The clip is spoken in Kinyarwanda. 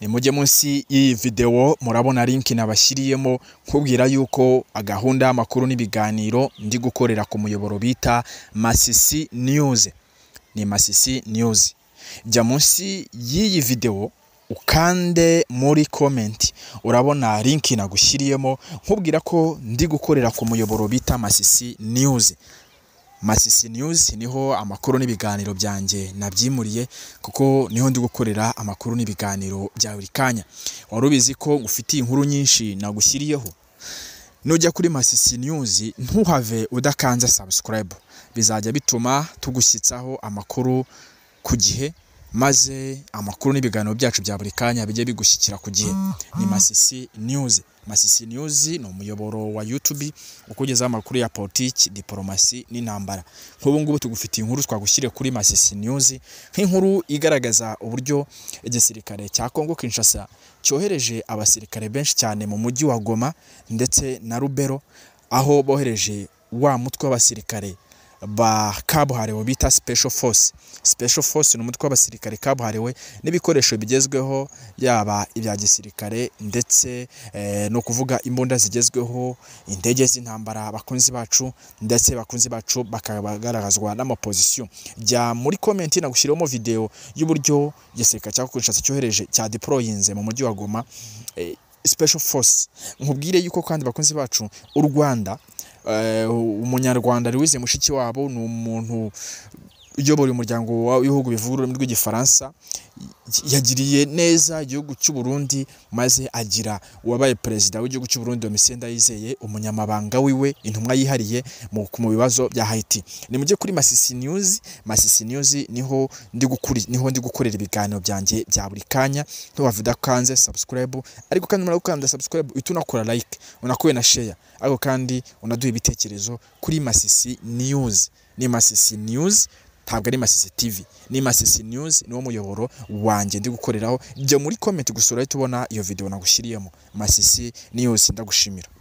mujye munsi y'iyi videwo murabona linki nabashyiriyemo nkubwira yuko gahunda y'amakuru n'ibiganiro ndi gukorera ku muyoboro bita masisi niyuzi ni masisi niyuzi jya munsi y'iyi videwo ukande muri komenti urabona linki nagushyiriyemo nkubwira ko ndi gukorera ku muyoboro bita masisi niyuzi masisi niyuzi niho amakuru n'ibiganiro byanjye nabyimuriye kuko niho ndi gukorera amakuru n'ibiganiro bya buri kanya wari ubizi ko ufitiye inkuru nyinshi nagushyiriyeho nujya kuri masisi niyuzi ntuhave udakanze sabusikarayibu bizajya bituma tugushyitsaho amakuru ku gihe maze amakuru n'ibiganiro byacu bya buri kanya bijye bigushyikira ku gihe ni masisi niyuzi masisi niyuzi ni umuyoboro wa yutubi ukugezaho amakuru ya politiki diporomasi n'intambara nk'ubu ngubu tugufitiye inkuru twagushyiriye kuri masisi niyuzi nk'inkuru igaragaza uburyo igisirikare cya kongo kinshasa cyohereje abasirikare benshi cyane mu mujyi wa goma ndetse na rubero aho bohereje wa mutwe w'abasirikare ba kabuhariwe bita special force special force ni umutwe w'abasirikare kabuhariwe n'ibikoresho bigezweho yaba ibya gisirikare ndetse eh, no kuvuga imbunda zigezweho indege z'intambara abakunzi bacu ndetse bakunzi bacu bakagaragazwa n'amapozisiyo jya muri komenti nagushyiramo video y'uburyo igisirikare cya Kinshasa cyohereje cya deployinze mu mujyi wa Goma eh, special force nkubwire yuko kandi bakunzi bacu u Rwanda umunyarwanda Louise mushiki wabo ni umuntu uyobora umuryango w'ibihugu bivuga ururimi rw'igifaransa yagiriye neza igihugu cy'u Burundi maze agira uwabaye perezida w'igihugu cy'u Burundi Domitien Ndayizeye umunyamabanga wiwe intumwa yihariye mu bibazo bya Haiti ni mujye kuri Masisi News Masisi News niho ndi gukuri niho ndi gukorera ibiganiro byanjye bya buri kanya ntuwave udakanze subscribe ariko kandi murako kanda subscribe uhita unakora like unakuye na share ariko kandi unaduha ibitekerezo kuri Masisi News ni Masisi News ntabwo ari masisi tv ni masisi news niwo muyoboro wanjye ndi gukoreraho jya muri komenti gusura uhita ubona iyo video nagushyiriyemo masisi news ndagushimira